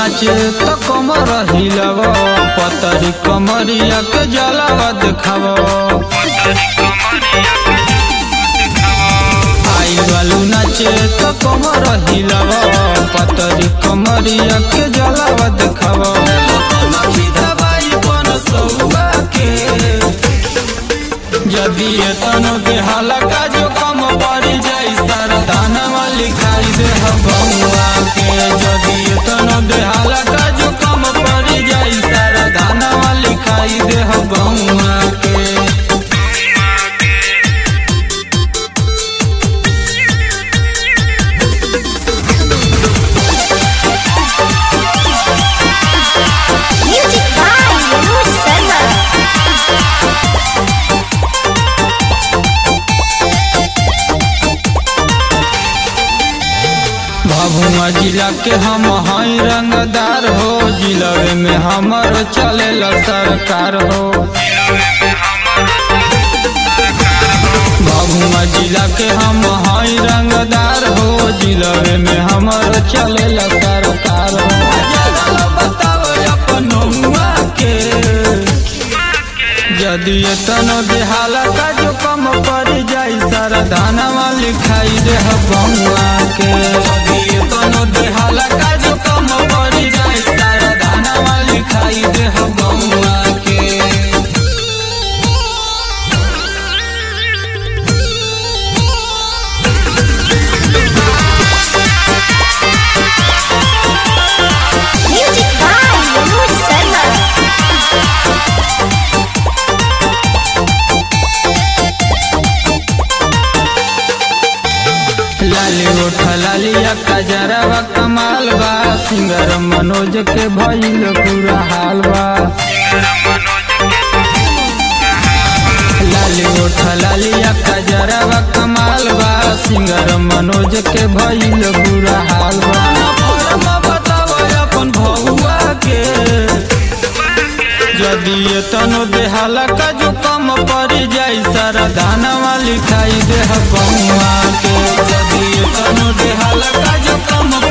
नाचे त कमर हिलव पतरी कमरिया के जलावा देखाव आई बालू नाचे त कमर हिलव पतरी कमरिया के जलावा देखाव जदि एतनो देहाला का जो कम पड़ी जाई सारा दानवा लिखाई दे बउआ के जदि एतनो देहाला का जो कम पड़ी जाई सारा दानवा लिखाई दे बउआ के Music by Manoj Sharma. Bhabua जिला के हम हई रंगदार हो जिलवे में हमर चलेला सरकार हो भभुआ जिला के हम हई रंगदार हो जिलवे में हमर चलेला सरकार हो बताओ अपन हुआ के यदि एतनो देहाला का जो कम पड़ जाई सारा दानवा लिखाई दे बउआ के यदि एतनो देहाला का जो कम पड़ जाई सारा दानवा लिखाई दे बउआ के Music by Manoj Sharma. लाली उठा लालिया कजरवा कमाल बा सिंगर मनोज के भइल पूरा हाल बा लाली उठा लालिया कजरवा कमाल बा सिंगर मनोज के भइल पूरा हाल बा फरमा बताओ अपन भौआ के यदि एतनो देहाला का जो कम पड़ जाई सारा दानवा लिखाई दे बउआ के यदि एतनो देहाला का जो कम